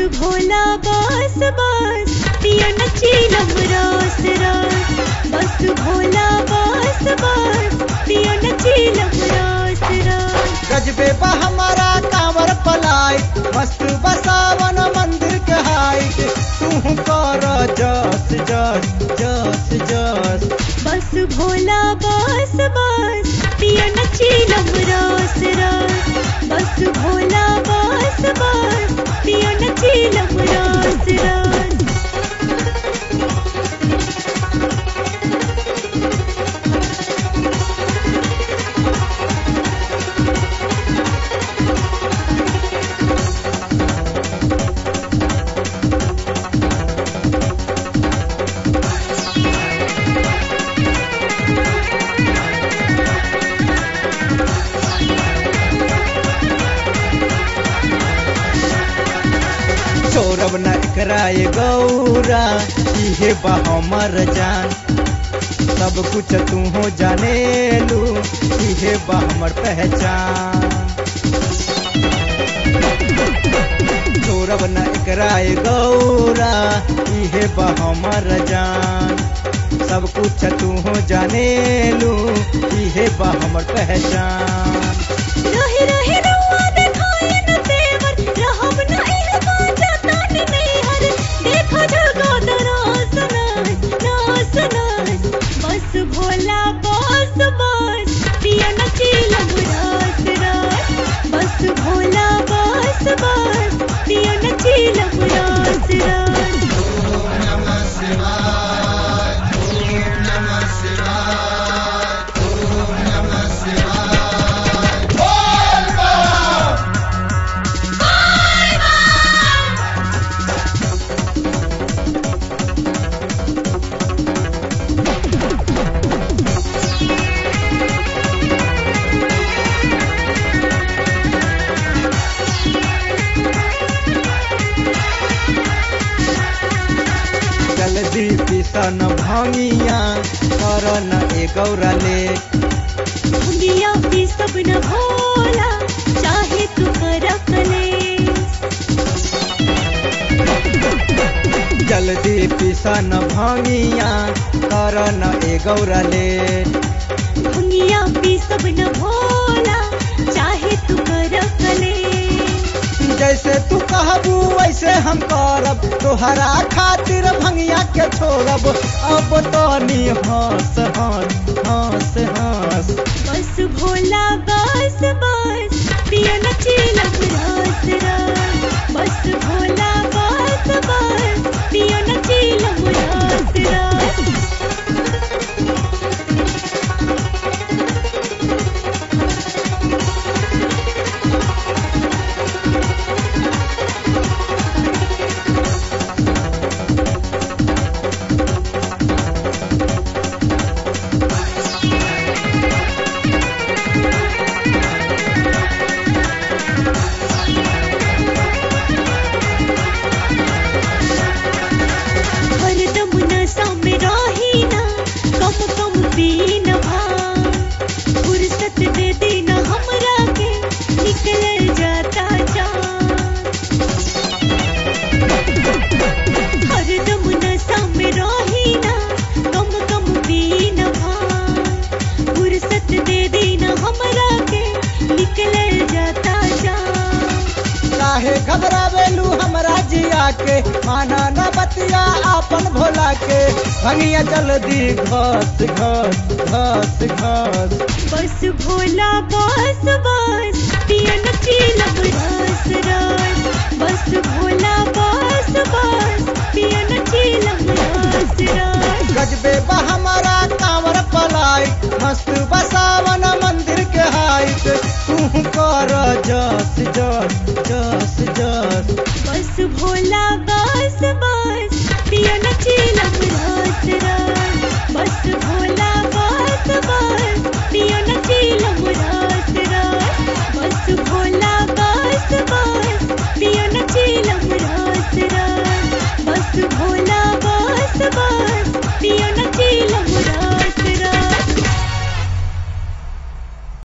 भोला बस बस पिया नचीलम रस रस बस भोला बस बस पिया नचीलम रस रस गजबे बा हमारा कांवर पलाई मस्त बसावन मंदिर के हाइट तू कर जस जस जस जस बस भोला बस बस पिया नचीलम रस रस बस भोला बस बस पिया नचीलम रस रस सौरभ न कराए गौरा इहे बा हमर जान सब कुछ तू हो जाने लू इहे बा हमर पहचान सौरभ न कराए गौरा इहे बा हमर जान सब कुछ तू हो जाने लू इहे बा हमर पहचान रहे रहे रउआ देखाए न तेवर रहब न इह बाजा तानी नैहर देखो जगा दरास नास नास नास बस भोला बस बस पिया नचीलम रास रास बस भोला बस बस पिया नचीलम रास रास जल्दी पिसन भंगिया कर न ए गौरा ले दुनिया भी सब न भोला चाहे तू कर कलेस जल्दी पिसन भंगिया कर न ए गौरा ले दुनिया भी सब न भोला चाहे तू कर कलेस जैसे तू कहबू वैसे हम करब तोहरा खातिर भंगिया के छोड़ब अब तो नी हंस हंस हंस हंस बस भोला बस बस पिया नचीलम रस रस बस भोला बस बस पिया नचीलम रस रस हरदम नशा में रही ना कम कम पी न भांग फुर्सत दे देना हमरा के निकल जाता जान हरदम नशा में रही ना कम कम पी न भांग फुर्सत दे देना हमरा के निकल जाता जान काहे घबरावेलू हमरा जिया के माना न बतिया आपन भोला के भंगिया जल्दी घस घस घस घस बस भोला बस बस पिया नचीलम रस रस बस भोला बस बस पिया नचीलम रस रस गजबे बा हमारा कांवर पलाई मस्त बसावन मंदिर के हाइट तू कर जस जस जस जस बस भोला बस बस पिया नचीलम रस रस बस भोला बस बस पिया नचीलम रस